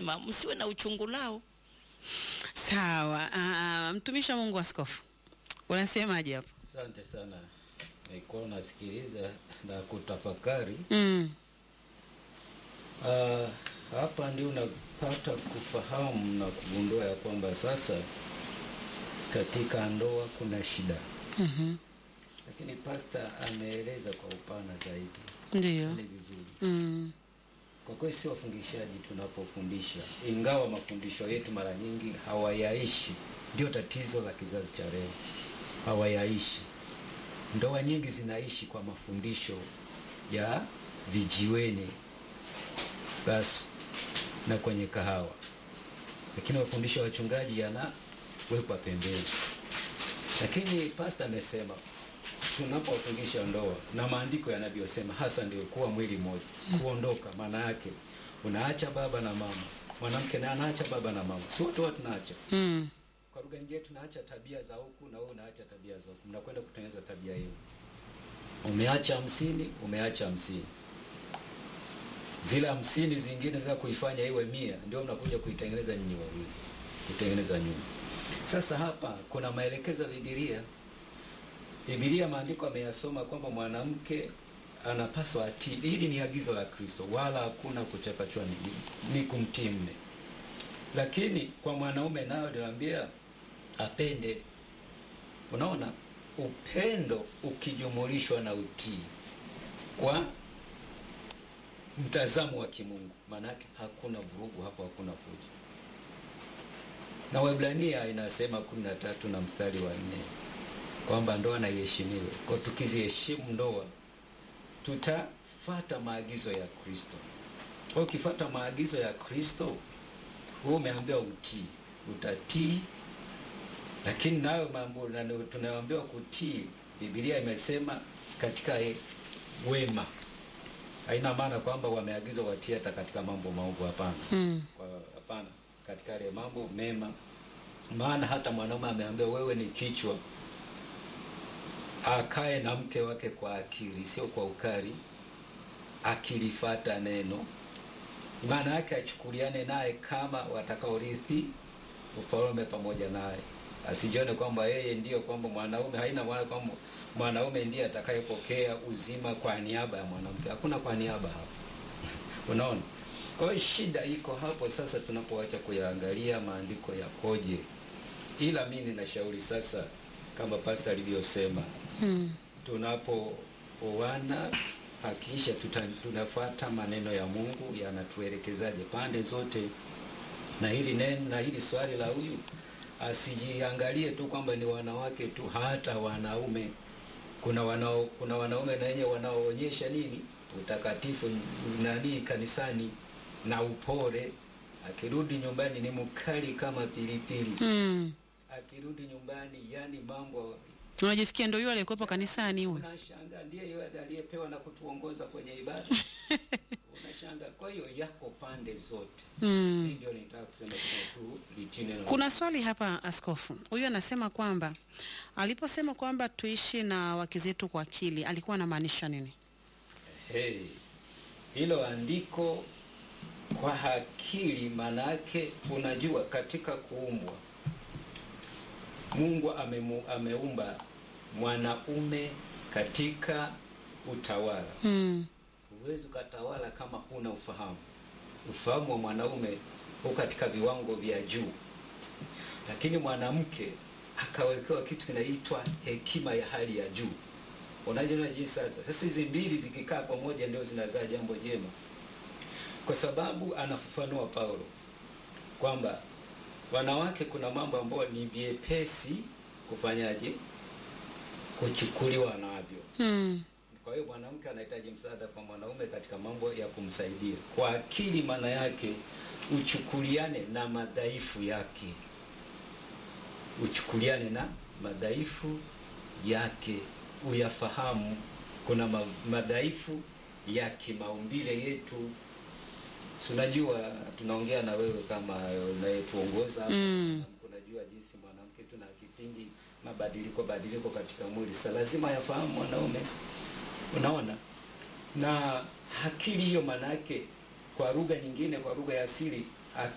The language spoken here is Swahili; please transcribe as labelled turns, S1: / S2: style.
S1: anasema msiwe na uchungu nao.
S2: Sawa. Uh, mtumishi wa Mungu askofu, unasemaje hapo?
S3: Asante sana, nilikuwa nasikiliza na kutafakari.
S2: Mm.
S3: Ah, hapa ndio unapata kufahamu na kugundua ya kwamba sasa katika ndoa kuna shida,
S2: Mhm.
S3: lakini pasta ameeleza kwa upana zaidi.
S2: Ndio.
S3: Ni vizuri
S2: Mm.
S3: kwa kweli, si wafundishaji tunapofundisha, ingawa mafundisho yetu mara nyingi hawayaishi. Ndio tatizo la kizazi cha leo, hawayaishi. Ndoa nyingi zinaishi kwa mafundisho ya vijiweni basi na kwenye kahawa, lakini mafundisho ya wachungaji yanawekwa pembeni. Lakini pasta amesema tunapofundisha ndoa na maandiko yanavyosema, hasa ndio kuwa mwili mmoja, kuondoka. Maana yake unaacha baba na mama, mwanamke naye anaacha baba na mama, si wote watu tunaacha
S2: Mm.
S3: kwa lugha nyingine tunaacha tabia za huku na wewe unaacha tabia za huku, mnakwenda kutengeneza tabia hiyo. Umeacha hamsini, umeacha hamsini, zile hamsini zingine za kuifanya iwe mia, ndio mnakuja kuitengeneza nyinyi wawili, kutengeneza nyumba. Sasa hapa kuna maelekezo ya Biblia. Biblia maandiko ameyasoma kwamba mwanamke anapaswa atii. Hili ni agizo la Kristo, wala hakuna kuchakachwa, ni, ni kumtii mme lakini kwa mwanaume nayo niwaambia apende. Unaona, upendo ukijumulishwa na utii kwa mtazamo wa kimungu, maanake hakuna vurugu hapo, hakuna fujo. Na Waebrania inasema kumi na tatu na mstari wa nne kwamba ndoa na iheshimiwe. Kwa tukiziheshimu ndoa, tutafata maagizo ya Kristo. Kwa ukifata maagizo ya Kristo wewe umeambiwa utii, utatii. Lakini nayo mambo na- tunayoambiwa kutii, Biblia imesema katika e- wema. Haina maana kwamba wameagizwa watii hata katika mambo maovu, hapana.
S2: Mm.
S3: Kwa hapana, katika yale mambo mema. Maana hata mwanaume ameambiwa wewe ni kichwa, akae na mke wake kwa akili, sio kwa ukali, akilifata neno maana yake achukuliane naye kama watakaorithi ufalme pamoja naye, asijione kwamba yeye ndiyo kwamba mwanaume. Haina maana kwamba mwanaume ndiye atakayepokea uzima kwa niaba ya mwanamke. Hakuna kwa niaba hapo, unaona. Kwa hiyo shida iko hapo sasa, tunapoacha kuyaangalia maandiko yakoje. Ila mimi ninashauri sasa, kama pasta alivyosema,
S2: Mm.
S3: tunapooana hakikisha tuta, tunafuata maneno ya Mungu yanatuelekezaje pande zote, na hili neno na hili swali la huyu asijiangalie tu kwamba ni wanawake tu, hata wanaume. Kuna wanao, kuna wanaume na wenyewe wanaoonyesha nini utakatifu nani kanisani na upole. Akirudi nyumbani ni mkali kama pilipili,
S2: Mm.
S3: akirudi nyumbani yani mambo
S2: Unajisikia ndio yule aliyekuwepo kanisani huyo.
S3: Unashangaa ndiye yule aliyepewa na kutuongoza kwenye ibada. Unashangaa. Kwa hiyo yako pande zote.
S2: Mm.
S3: Hii ndio nitaka kusema tuna tu litii neno. la
S2: Kuna swali hapa askofu. Huyu anasema kwamba aliposema kwamba tuishi na wake zetu kwa akili, alikuwa anamaanisha nini?
S3: Hey, hilo andiko kwa akili, manake unajua, katika kuumbwa Mungu amemu, ameumba mwanaume katika utawala.
S2: Mm.
S3: Huwezi ukatawala kama huna ufahamu. Ufahamu wa mwanaume uko katika viwango vya juu, lakini mwanamke akawekewa kitu kinaitwa hekima ya hali ya juu. Unajua jinsi sasa, sasa hizi mbili zikikaa pamoja ndio zinazaa jambo jema, kwa sababu anafafanua Paulo kwamba wanawake, kuna mambo ambayo ni vyepesi kufanyaje, kuchukuliwa navyo
S2: Mm.
S3: kwa hiyo mwanamke anahitaji msaada kwa mwanaume katika mambo ya kumsaidia kwa akili. Maana yake uchukuliane na madhaifu yake, uchukuliane na madhaifu yake, uyafahamu. Kuna ma madhaifu ya kimaumbile yetu, si unajua, tunaongea na wewe kama unayetuongoza hapa.
S2: Mm.
S3: Unajua jinsi mwanamke tuna kipindi mabadiliko badiliko katika mwili, sasa lazima yafahamu mwanaume Unaona, na akili hiyo maana yake kwa lugha nyingine, kwa lugha ya asili